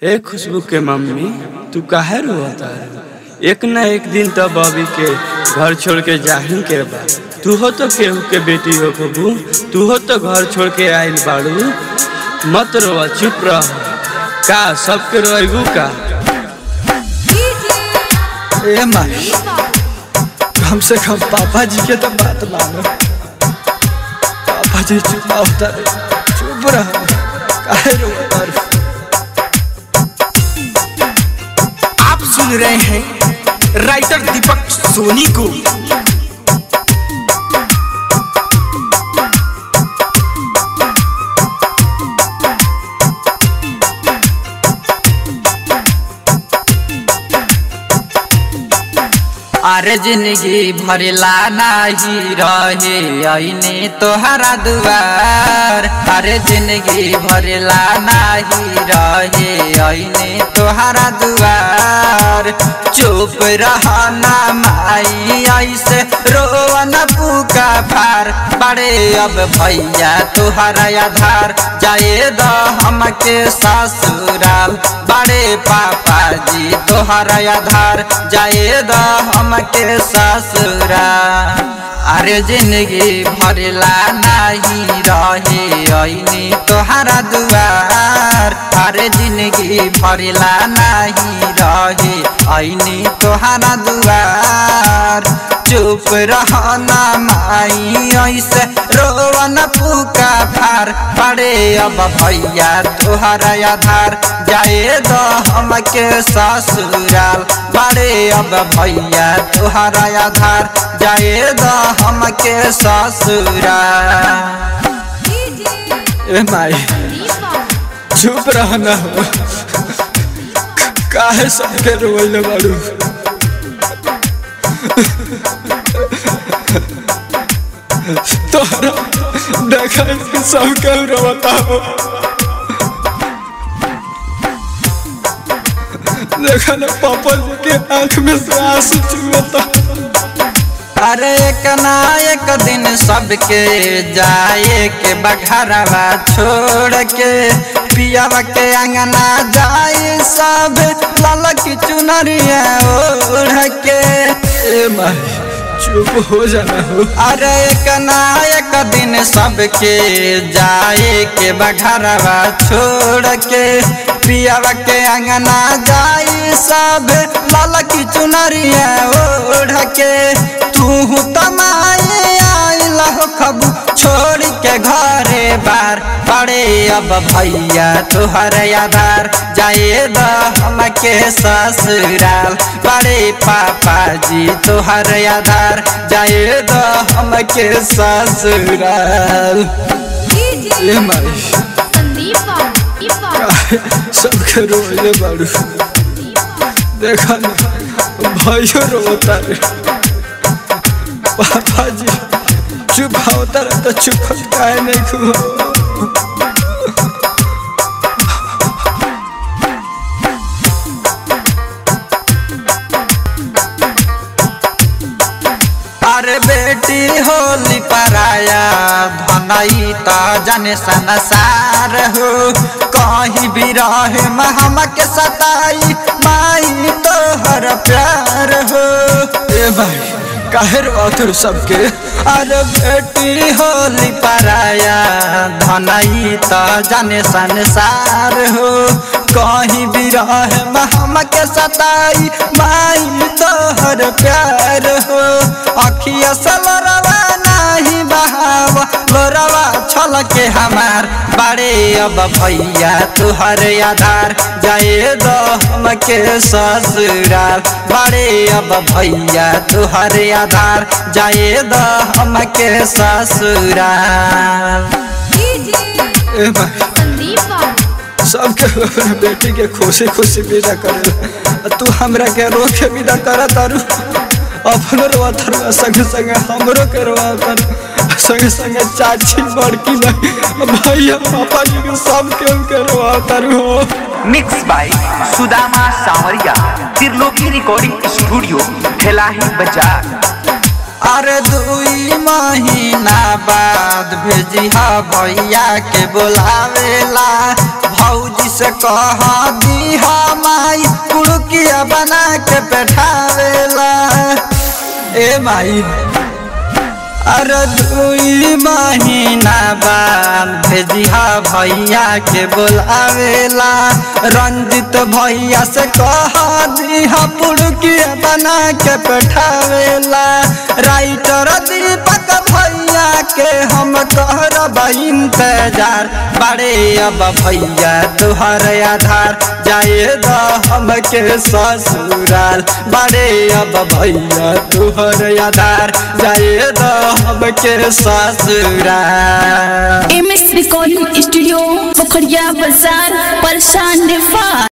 ए खुशबू के मम्मी तू काहे रोता एक न एक दिन तो बॉबी के घर छोड़ के जाही के बा तू हो तो केहू के बेटी हो बबू तू हो तो घर छोड़ के आइल बाड़ू मत रोवा चुप रह का सबके रोइबू का ए माई कम से कम पापा जी के तो बात मानो पापा जी चुप होता चुप रहो काहे रोता रे? आप सुन रहे हैं राइटर दीपक सोनी को अरे जिंदगी भरला नाही रहे अने तोहरा दुआर अरे जिंदगी भरला नाही रहे अने तोहरा दुआर चुप रहना माई ऐसे रोवन पुका फार बड़े अब भैया तोहरा आधार जाए द हमके ससुराल बड़े पापा जी तोहरा आधार जाए द हमके ससुराल अरे जिंदगी भरला नहीं रहे ऐनी तोहरा दुआर अरे जिंदगी भरला नहीं रहे ऐनी तोहरा दुआर चुप रहना माई ऐसे रोवन पुका फार पड़े अब भैया तोहरा आधार जाए दो हमके ससुराल बड़े अब भैया तोहरा आधार जाए दो हमके ससुराल ए माई चुप रहना हो काहे सबके रोइले बाड़ू तोहरा देखा सबके रोता हो देखा ना पापा जी के आंख में से आंसू चुहता अरे एक ना एक दिन सबके जाए के बघरवा छोड़ के पियावा के अंगना जाए सब लाल की चुनरिया ओढ़ के ए माई चुप हो जाना हो अरे एक ना एक दिन सबके जाए के बघरवा छोड़ के पियावा के अंगना जाई सब लाल की चुनरिया ओढ़ के तू तमाए आइल हो खबू छोड़ के घरे बार पड़े अब भैया तुहर आधार जाए द हमके ससुराल बड़े पापा जी तुहर आधार जाए द हमके ससुराल ए माई काहे सबके रोइले बाड़ू देखा ना भाइयों रोता रे पापा जी चुप होता रहे तो चुप काहे नहीं खो अरे बेटी होली पराया धनई त जन संसार हो कहीं भी रहे महम के सताई माई तोहर प्यार हो ए भाई काहे रोते सबके अरे बेटी होली पराया धनई त जन संसार हो कहीं भी रहे महम के सताई माई तोहर प्यार हो अखिया सलरवा नहीं बहाव लोरवा छल के हमार बड़े अब भैया तुहर आधार जाए दो हमके ससुराल बड़े अब भैया तुहर आधार जाए दो हमके ससुराल ए भाई सबके अपने बेटी के खुशी खुशी विदा करे तू हमरा के रो के विदा कर तारू अपनो रोवा तारू संगे संगे हमरो के रोवा तारू संगे संगे चाची बड़की नहीं भैया पापा जी के सब के उनके रोवा तारू हो मिक्स बाय सुदामा सावरिया त्रिलोकी रिकॉर्डिंग स्टूडियो ठेलाही बाजार अरे दुई महीना बाद भेजी हा भैया के बोलावेला भौजी से कह दी माई कुड़किया बना के बैठावेला ए माई अरे दुई महीना बाद भेजिहा भैया के बोलावेला रंजित भैया से कह दिहा पुड़किया बना के बैठावेला राइटर दीपक भैया के हम कहरब इंतजार बड़े अब भैया तुहर आधार जाए द हमके ससुराल बड़े अब भैया तुहर आधार जाए द हमके ससुराल M S recording studio Pokhariya बाजार परेशान नेपाल